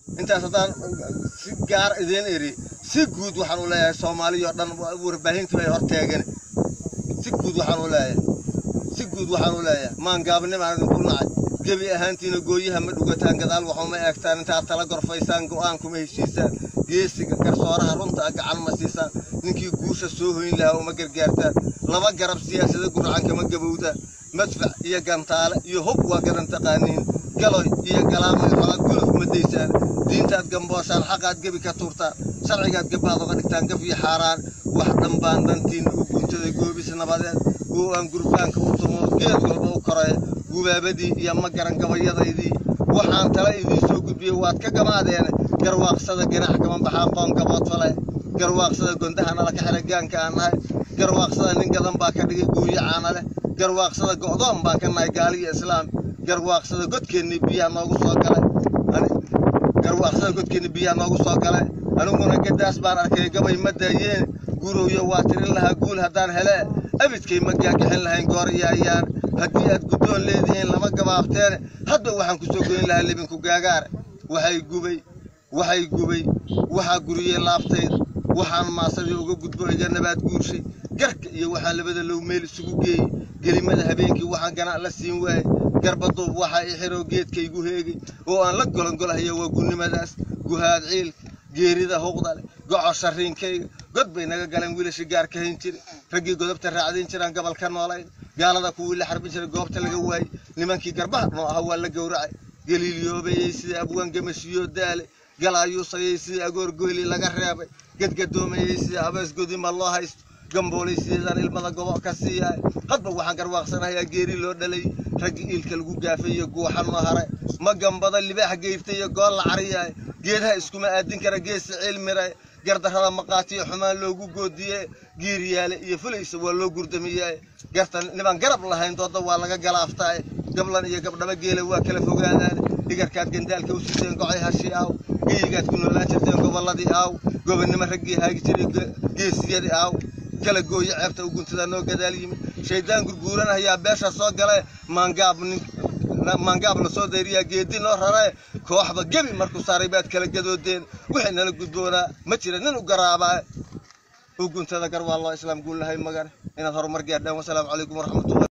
intaas haddaan si gaar idiin iri si guud waxaan u leeyahay soomaaliyo dhan warbaahintu ay horteegeen si guud waxaan u leeyahay si guud waxaan u leeyahay maangaabnimaan idinku nacay gebi ahaantiina gooyaha ma dhugataan gadaal waxuma eegtaan intaad tala gorfaysaan go'aan kuma heshiisaan geesiga garsooraha runta gacan ma siisaan ninkii guusha soo hoyn lahaa uma gargaartaan laba garab siyaasada guracan kama gabowdaan madfac iyo gantaale iyo hub waa gadan taqaaniin galoy iyo galaamay xogaa guluf ma daysaan diintaad gambooshaan xaqaad gebi ka tuurtaan sharcigaad gabaad oga dhigtaan gaf iyo xaaraan wax dhanbaan dantiinna u guntaday goobis nabadeed oo aan gurbaanka u tumo geed walba u koraya gubaabadii iyo ma garan gabayadaydii waxaan tala idiin soo gudbiyey waad ka gamaadeene garwaaqsada ganax kama baxaan qoon gabood fale garwaaqsada gondaha nala ka xidhay gaanka aan nahay garwaaqsada nin gadan baa ka dhigay guuyo caana leh garwaaqsada go'doon baan ka nahay gaaliyo islaam garwaaqsada godkeennii biyaha noogu soo galay garwaaqsada godkeennii biyaha noogu soo galay aniguna gadaas baan arkay gabay ma daayeen gurowyo waa tirin lahaa guul haddaan hele abidkay ma gaagixin lahayn goor iyo ayaan haddii aad guddoon leedihiin lama gabaabteene hadda waxaan ku soo goyn lahaa libinku gaagaare waxay gubay waxay gubay waxaa guriyey laabtayda waxaan maasadii uga gudbo iga nabaad guurshay garka iyo waxaan labada low meel isugu geeyey gelimada habeenkii waxaan ganac la siin waayey garbaduub waxaa i xiroo geedkaygu heegay oo aan la golongolahaya waa gunnimadaas guhaad ciilka geerida huqda leh goco sharriinkayga god bay naga galeen wiilasha gaar ka hayn jiray raggii godobta raacdayn jiraan gobol ka noolayn gaalada kuwii la xarbin jiray goobta laga waayey nimankii garbaha noo aha waa la gowracay galiilyoobayey sida abwaan gamashiyo daale galaayuusayey sida agoor goyli laga reebay gadgadoomayey sida abees godima loo haysto gamboolay sideedaan ilmada gobo ka siiyaay hadba waxaan garwaaqsanayaa geeri loo dhalay raggii iilka lagu gaafay iyo guuxa noo haray ma gambada libaax geyftay iyo gool la cariyaay geedaha iskuma aadin kara geesi ciilmiray gardarrada maqaatiyo xumaan loogu goodiye giiryaale iyo fulaysa waa loo gurdamiyaay gartan niman garab lahayn dooda waa laga galaaftaay gablan iyo gabdhaba geela waa kala fogaadaan dhigarkaad gandaalka u siiseen gocay hashi aaw geyigaad ku noolaan jirteen gobolladii aaw gobonnimo raggii haagi jiray geesiyadii aaw kala gooyo ceebta u guntada noo gadaal yimid shaydaan gurguuran ayaa beesha soo galay maangaab nin maangaab la soo dayriyaa geedi noo rarae kooxba gebi markuu saaray baad kala gadoodeen wixii nala gudboonaa ma jira nin u garaabaa u guntada gar waa loo islaam guul lahay magane inaad horumar gaadhaan wasalaamu calaykum waraxmatullahi